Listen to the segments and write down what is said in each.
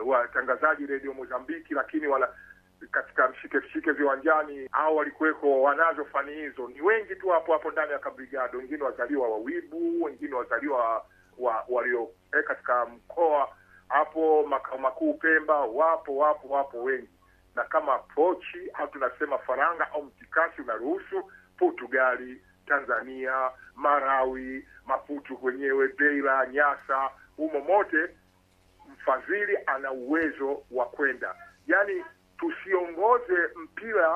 watangazaji redio Mozambiki, lakini wala katika mshike mshike viwanjani au walikuweko wanazo fani hizo ni wengi tu hapo hapo ndani ya kabrigado, wengine wazaliwa wa Wibu, wengine wazaliwa wa walio eh, katika mkoa hapo makao makuu Pemba, wapo wapo wapo wengi, na kama pochi au tunasema faranga au mtikasi unaruhusu Portugali, Tanzania, Marawi, Maputo kwenyewe, Beira, Nyasa, humo mote mfadhili ana uwezo wa kwenda. Yaani tusiongoze mpira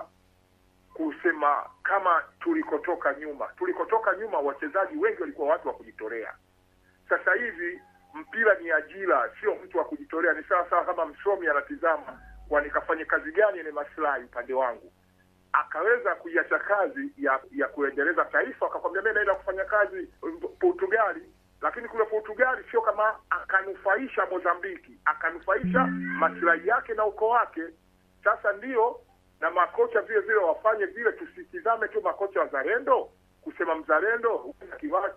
kusema kama tulikotoka nyuma. Tulikotoka nyuma, wachezaji wengi walikuwa watu wa kujitolea. Sasa hivi mpira ni ajira, sio mtu wa kujitolea. Ni sawa sawa kama msomi anatizama, kwa nikafanye kazi gani yenye maslahi upande wangu, akaweza kuiacha kazi ya ya kuendeleza taifa, akakwambia mimi naenda kufanya kazi Portugali, lakini kule Portugali sio kama akanufaisha Mozambiki, akanufaisha maslahi yake na ukoo wake. Sasa ndio na makocha vile vile wafanye vile, tusitizame tu makocha wazalendo kusema mzalendo kiwa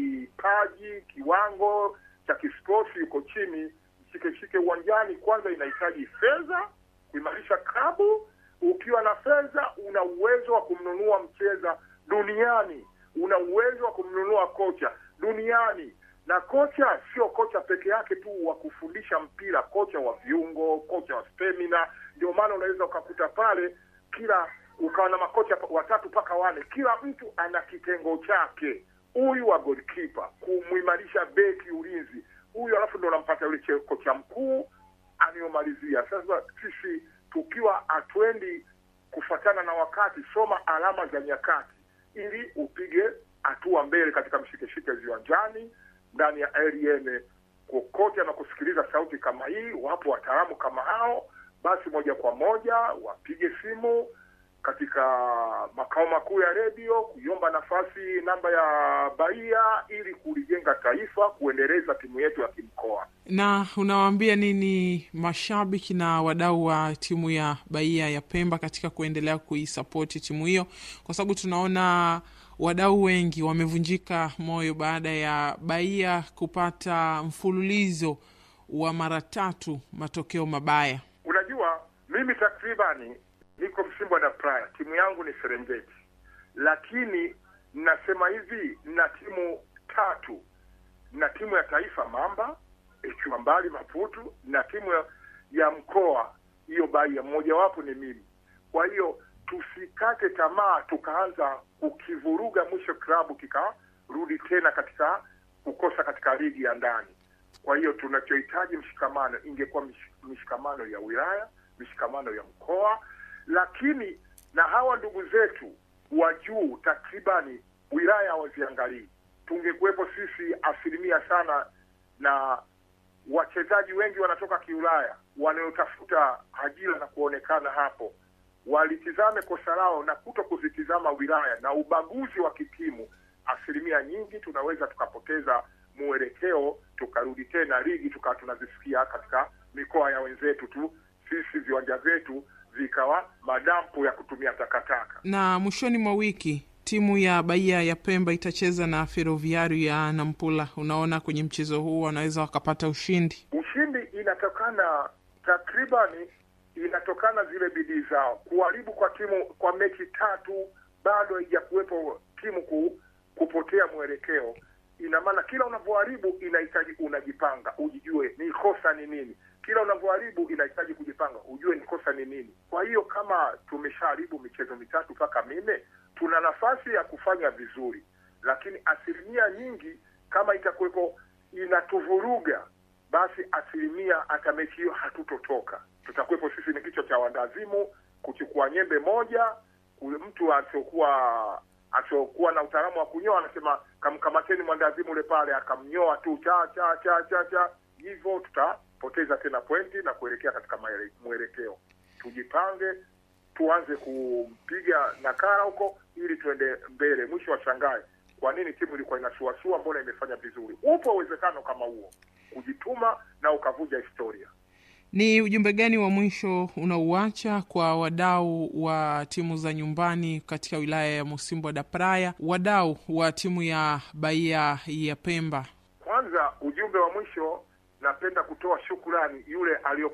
kipaji kiwango cha kisporti yuko chini, shike uwanjani. Kwanza inahitaji fedha kuimarisha klabu. Ukiwa na fedha, una uwezo wa kumnunua mcheza duniani, una uwezo wa kumnunua kocha duniani. Na kocha sio kocha peke yake tu wa kufundisha mpira, kocha wa viungo, kocha wa stamina. Ndio maana unaweza ukakuta pale kila ukawa na makocha watatu mpaka wane, kila mtu ana kitengo chake. Huyu wa goalkeeper kumuimarisha beki ulinzi, huyu alafu ndo unampata yule kocha mkuu anayomalizia. Sasa sisi tukiwa hatuendi kufatana na wakati, soma alama za nyakati ili upige hatua mbele katika mshikeshike viwanjani, ndani ya RN, kokote na kusikiliza sauti kama hii. Wapo wataalamu kama hao, basi moja kwa moja wapige simu katika makao makuu ya redio kuiomba nafasi namba ya Bahia ili kulijenga taifa, kuendeleza timu yetu ya kimkoa. Na unawaambia nini mashabiki na wadau wa timu ya Bahia ya Pemba katika kuendelea kuisapoti timu hiyo, kwa sababu tunaona wadau wengi wamevunjika moyo baada ya Bahia kupata mfululizo wa mara tatu matokeo mabaya. Unajua, mimi takribani niko Msimbo na Praya, timu yangu ni Serengeti, lakini nasema hivi, na timu tatu, na timu ya taifa Mamba ikiwa mbali Maputu, na timu ya, ya mkoa hiyo Bahia, mmojawapo ni mimi. Kwa hiyo tusikate tamaa tukaanza kukivuruga, mwisho klabu kikarudi tena katika kukosa katika ligi ya ndani. Kwa hiyo tunachohitaji mshikamano, ingekuwa mishikamano ya wilaya, mishikamano ya mkoa lakini na hawa ndugu zetu wa juu takribani wilaya hawaziangalii. Tungekuwepo sisi asilimia sana, na wachezaji wengi wanatoka kiulaya wanaotafuta ajira na kuonekana hapo, walitizame kosa lao na kuto kuzitizama wilaya na ubaguzi wa kitimu. Asilimia nyingi tunaweza tukapoteza mwelekeo, tukarudi tena ligi tukawa tunazisikia katika mikoa ya wenzetu tu, sisi viwanja vyetu vikawa madampo ya kutumia takataka. Na mwishoni mwa wiki timu ya Bahia ya Pemba itacheza na Ferroviario ya Nampula. Unaona, kwenye mchezo huu wanaweza wakapata ushindi. Ushindi inatokana takribani, inatokana zile bidii zao. Kuharibu kwa timu kwa mechi tatu bado haijakuwepo timu ku, kupotea mwelekeo. Ina maana kila unavyoharibu inahitaji unajipanga, ujijue ni kosa ni nini kila unavyoharibu inahitaji kujipanga, ujue ni kosa ni nini. Kwa hiyo kama tumeshaharibu michezo mitatu mpaka minne, tuna nafasi ya kufanya vizuri, lakini asilimia nyingi kama itakuwepo inatuvuruga, basi asilimia hata mechi hiyo hatutotoka. Tutakuwepo sisi ni kichwa cha wandazimu, kuchukua nyembe moja, mtu asiokuwa asiokuwa na utaalamu wa kunyoa anasema kamkamateni mwandazimu ule pale, akamnyoa tu cha cha cha cha cha, hivyo tuta poteza tena pointi na kuelekea katika mwelekeo. Tujipange, tuanze kumpiga nakara huko ili tuende mbele. Mwisho washangae kwa nini timu ilikuwa inasuasua, mbona imefanya vizuri. Upo uwezekano kama huo, kujituma na ukavunja historia. Ni ujumbe gani wa mwisho unauacha kwa wadau wa timu za nyumbani katika wilaya ya Musimbo da Praia, wadau wa timu ya Bahia ya Pemba? Kwanza, ujumbe wa mwisho napenda kutoa shukurani yule aliyo